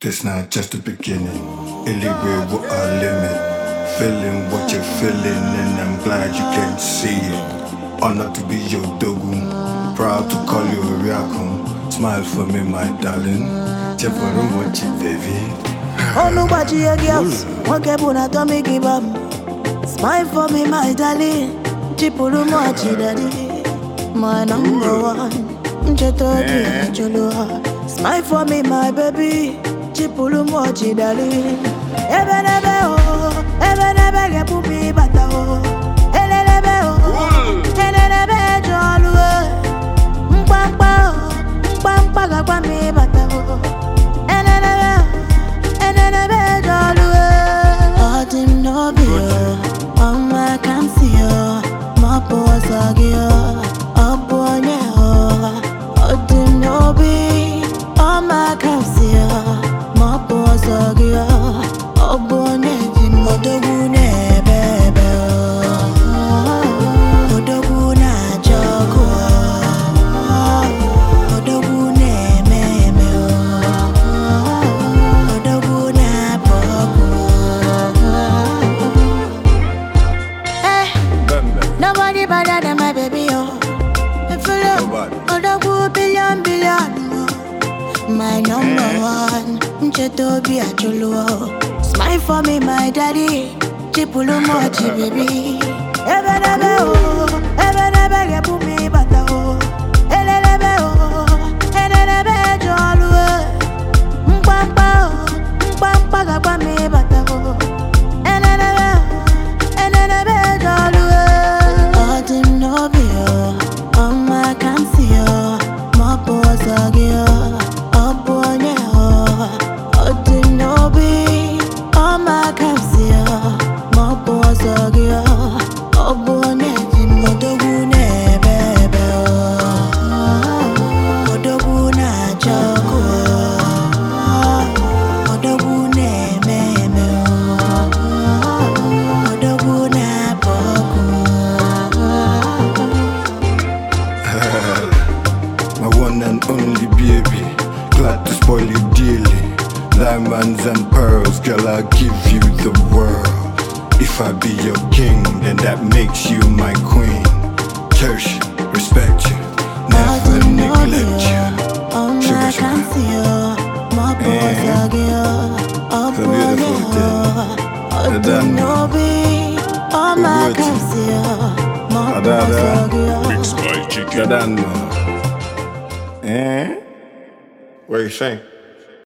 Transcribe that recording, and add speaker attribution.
Speaker 1: This not just the beginning. Illegal with a limit. Feeling what you're feeling, and I'm glad you can see it. Honored to be your dogu. Proud to call you a Riakum. Smile for me, my darling. Check for room, what you, baby.
Speaker 2: Onu gbajie girls, nwoke bụ na Tommy give up. Smile for me, my darling. Chipụrụ m ọchị daddy. My number one. Ncheta obi ajụlụ ha. Smile for me, my baby. Chipụrụ m ọchị darling. Ebe n'ebe o, ebe n'ebe ga-ebu m ịbata o. Elelebe o, elelebe eje ọlụ o. Mkpamkpa o, mkpamkpa ga-agwa m ịbata o. Elelebe o, elelebe eje ọlụ o. Ọ dị m n'obi o, ọnwa ka m si o, ma ọ bụ ọzọ gị o, ọ bụ onye o. Ọ dị m n'obi, ọma ka m si o, ma ọ bụ ọzọ gị o, ọ bụ onye ji m odogwu na-ebe ebe o. Odogwu na-acha ọkụ o. Odogwu na-eme eme o. Odogwu na-apụ ọkụ Eh, Nobody better than my baby, oh. If you look,
Speaker 1: Nobody.
Speaker 2: Odogwu billion billion, oh. My number one, Nchetobi Achulu, oh. Smile for me, my daddy. Chipulu mochi, baby. Ebe nebe, oh. Ebe nebe, gebu mi bata, oh. Elelebe, oh. Elelebe, jolu, oh. Mkpamkpa, oh. Mkpamkpa, gagba mi bata, oh. Elelebe, oh. Elelebe, jolu, oh. Ọ dị m n'obi, oh. Ọma ka m si, oh. Ma ọ bụ ọzọ gị, oh. Ọ bụ onye, oh. Ọ dị m n'obi. Ọma ka m si, oh. Ma ọ bụ ọzọ gị, oh. Ọ bụ onye ji m odogwu na-ebe ebe, oh. Odogwu na-acha ọkụ, oh. Odogwu na-eme eme, oh. Odogwu na-apụ ọkụ,
Speaker 1: My one and only baby. Glad to spoil you dearly. Diamonds and pearls, girl, I'll give you the world. If I be your king, then that makes you my queen. Cherish you, respect you, never neglect you.
Speaker 2: ọma
Speaker 1: Sugar,
Speaker 2: ka m
Speaker 1: sugar.
Speaker 2: si o, ma ọ bụ ọzọ gị o, ọ
Speaker 1: It's a
Speaker 2: bụ onye
Speaker 1: beautiful
Speaker 2: o.
Speaker 1: thing.
Speaker 2: Ọ dị m
Speaker 1: Ada.
Speaker 2: n'obi, ọma
Speaker 1: Ogbu
Speaker 2: ka m
Speaker 1: eti.
Speaker 2: si o, ma ọ bụ
Speaker 1: Ada, ada.
Speaker 2: ọzọ gị o.
Speaker 3: Mixed by Chicken.
Speaker 1: Gadano. Eh? What you saying?